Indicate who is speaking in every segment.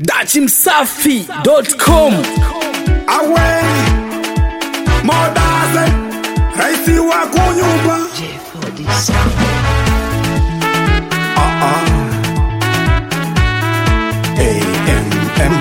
Speaker 1: dachimsafi.com
Speaker 2: awe modaze raisi wa kunyumba AMM.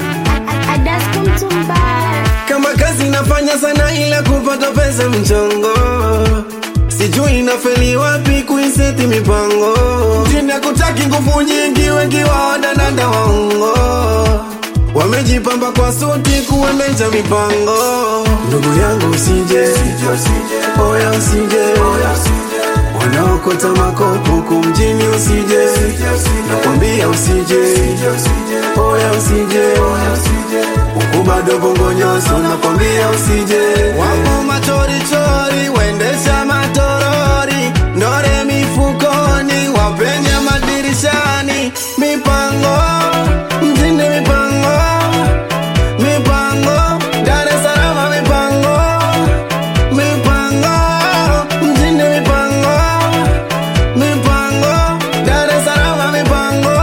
Speaker 3: kama kazi nafanya sana ila kupata pesa mchongo sijui inafeli wapi kuiseti mipango mtinda kutaki nguvu nyingi wengi waodananda waungo wamejipamba kwa suti kuendesha mipango ndugu yangu usije oya usije wanaokota makopo huku mjini usije nakwambia usije oya usije huku bado bongo nyoso nakwambia usije wapo matoritori waendesha matorori ndore mifukoni wapenya madirishani mipango mjini mipango mipango Dar es Salaam mipango mipango mjini mipango mipango Dar es Salaam mipango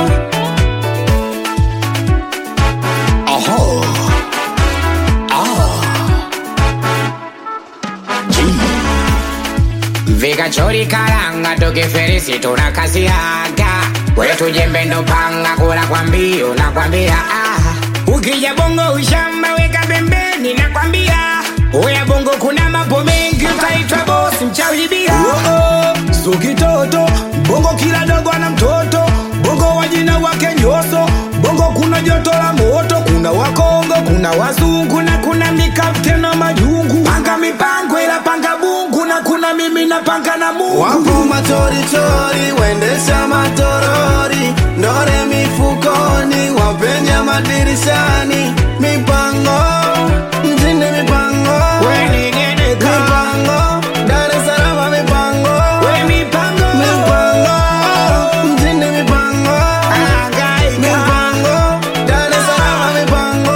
Speaker 4: vikachori karanga tukiferisi tunakasiaga wetu jembe ndo panga kula kwa mbio nakwambia ah. ukija bongo ushamba weka pembeni nakwambia uya bongo kuna mambo mengi utaitwa bosi mchaujibia
Speaker 2: so kitoto bongo kila dogo ana mtoto bongo wajina wake nyoso bongo kuna joto la moto kuna wakongo kuna wazungu
Speaker 4: kuna kuna mikapte na majungu panga mipango ila panga bungu na kuna mimi na panga na mungu
Speaker 3: wapo matoritori waendesha matorori ndore mifukoni wapenya madirishani mipango mjini mipango
Speaker 4: Weningeneka.
Speaker 3: mipango Dar es Salaam mipango
Speaker 4: We mipango
Speaker 3: mipango mjini mipango
Speaker 4: Hangaika.
Speaker 3: mipango Dar es Salaam mipango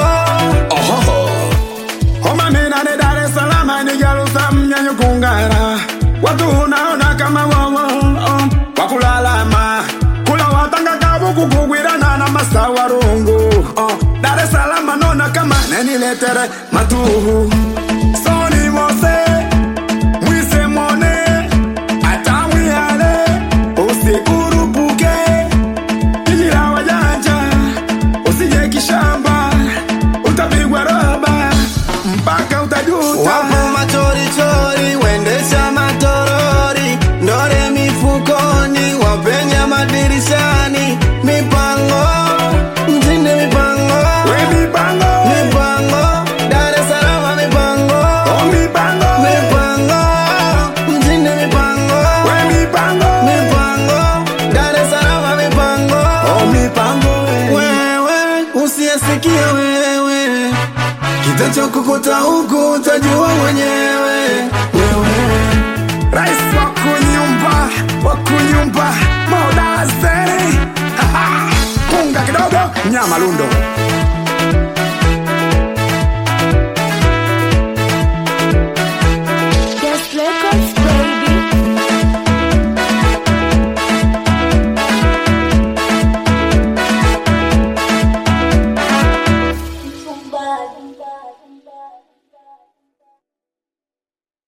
Speaker 2: homa minane Dar es Salaam ni jalusa mnyanyo kungara watu unaona kama wawa oh, wakulalama kula watanga kabu kukugwirana na masawarungu oh, Dar es Salaam nona kama neniletere matuhu soni mose mwise mwone atamwihale usikurupuke Kijira wajanja usije kishamba utapigwa roba mpaka utajuta
Speaker 3: wapo matoritori waendesha matorori ndore mifukoni wapenya madirishani mipango mjini mipango
Speaker 2: we mipango
Speaker 3: mipango Dar es Salaam mipango
Speaker 2: oh mipango
Speaker 3: mipango mjini mipango
Speaker 2: we mipango
Speaker 3: mipango Dar es Salaam mipango
Speaker 2: oh mipango we.
Speaker 3: wewe usiyesikia wewe kitachokukuta huku utajua mwenyewe wewe
Speaker 2: rais wa kunyumba wa kunyumba modase punga kidogo nyama lundo